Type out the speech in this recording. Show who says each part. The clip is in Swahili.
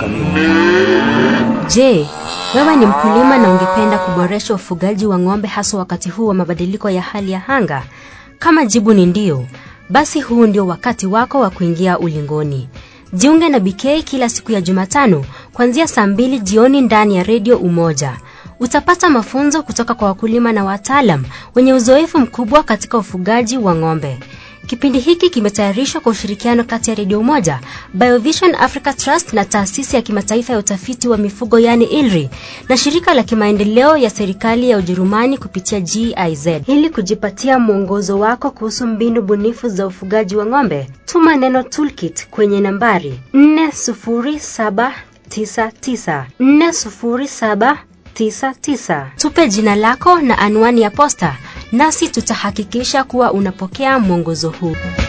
Speaker 1: Je, wewe ni mkulima na ungependa kuboresha ufugaji wa ng'ombe haswa wakati huu wa mabadiliko ya hali ya anga? Kama jibu ni ndio, basi huu ndio wakati wako wa kuingia ulingoni. Jiunge na BK kila siku ya Jumatano kuanzia saa mbili jioni ndani ya redio Umoja. Utapata mafunzo kutoka kwa wakulima na wataalam wenye uzoefu mkubwa katika ufugaji wa ng'ombe. Kipindi hiki kimetayarishwa kwa ushirikiano kati ya Redio Umoja, Biovision Africa Trust na taasisi ya kimataifa ya utafiti wa mifugo yani ILRI na shirika la kimaendeleo ya serikali ya Ujerumani kupitia GIZ. Ili kujipatia mwongozo wako kuhusu mbinu bunifu za ufugaji wa ng'ombe, tuma neno toolkit kwenye nambari 40799 40799. Tupe jina lako na anwani ya posta nasi tutahakikisha kuwa unapokea mwongozo huu.